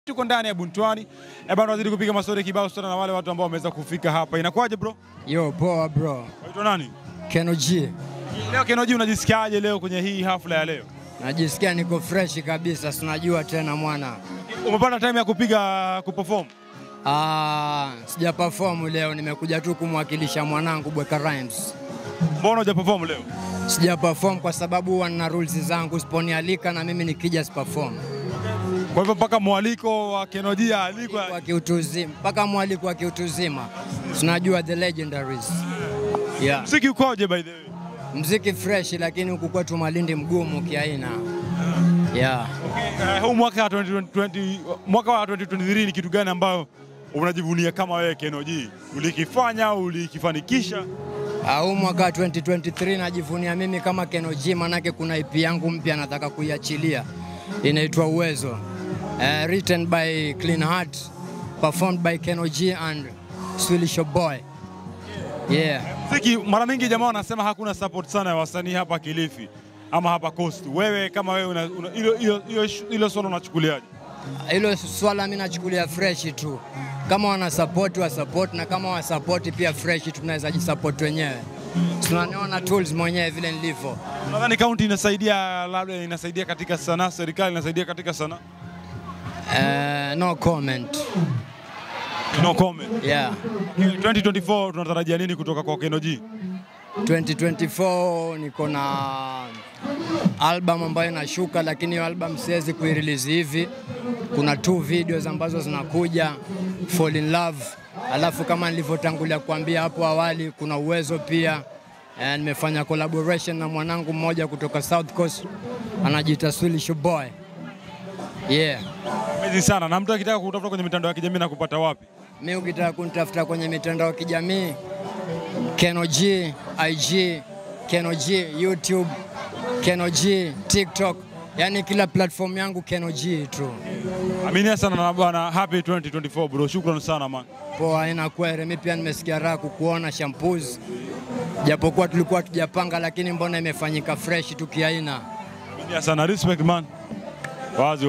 Tuko ndani ya Buntwani. Eh bana, wazidi kupiga mastori kibao sana na wale watu ambao wameweza kufika hapa. Inakuwaje bro? Yo, poa bro. Waitwa nani? Keno G. Leo Kenoji, unajisikiaje leo kwenye hii hafla ya leo? Najisikia niko fresh kabisa, sinajua tena mwana. Umepata time ya kupiga kuperform? Ah, sija perform leo, nimekuja tu kumwakilisha mwanangu Bweka Rhymes. Mbona huja perform leo? Sija perform kwa sababu huwa nina rules zangu, siponialika na mimi nikija siperform. Kwa hivyo mpaka mwaliko wa Kenoji alikwa. Kwa kiutu uzima, mpaka mwaliko wa kiutu uzima. Tunajua the legendaries. Yeah. Muziki ukoje by the way? Mziki fresh lakini huku kwetu Malindi mgumu kiaina. Yeah. Eh, huu mwaka wa 2020 mwaka wa 2023 ni kitu gani ambayo unajivunia kama wewe Kenoji? Ulikifanya, ulikifanikisha? Ah, Huu mwaka wa 2023 najivunia mimi kama Keno G, manake kuna EP yangu mpya nataka kuiachilia inaitwa Uwezo. Uh, written by Clean Heart, performed by Keno G and Swedish Boy. Yeah. Muziki mara mingi jamaa wanasema hakuna support sana ya wasanii hapa Kilifi ama hapa Coast. Wewe kama wewe una- una- hilo hilo hilo hilo swala unachukuliaje? Hilo swala mimi nachukulia fresh tu. Kama wana support wa support na kama wa support pia fresh tunaweza jisupport wenyewe. Tunaniona tools mwenyewe vile nilivyo. Nadhani kaunti inasaidia, labda inasaidia katika sanaa, serikali inasaidia katika sanaa. Uh, no comment. No comment. Yeah. 2024 tunatarajia nini kutoka kwa Kenoji? 2024 niko na album ambayo inashuka, lakini hiyo album siwezi kuirelease hivi. Kuna two videos ambazo zinakuja, Fall in Love, alafu kama nilivyotangulia kuambia hapo awali, kuna uwezo pia. Eh, nimefanya collaboration na mwanangu mmoja kutoka South Coast anajiita Swedish Boy. Yeah. Amazing sana. Na mtu akitaka kutafuta kwenye mitandao ya kijamii na kupata wapi? Mi ukitaka kunitafuta kwenye mitandao ya kijamii Keno G, IG, Keno G, YouTube, Keno G, TikTok, yani kila platform yangu Keno G tu. Aminia sana na bwana, happy 2024 bro. Shukrani sana man. Poa, haina kwere. Mi pia nimesikia raha kukuona shampoos, japokuwa tulikuwa tujapanga, lakini mbona imefanyika fresh tu kiaina. Aminia sana. Respect man. Wazi.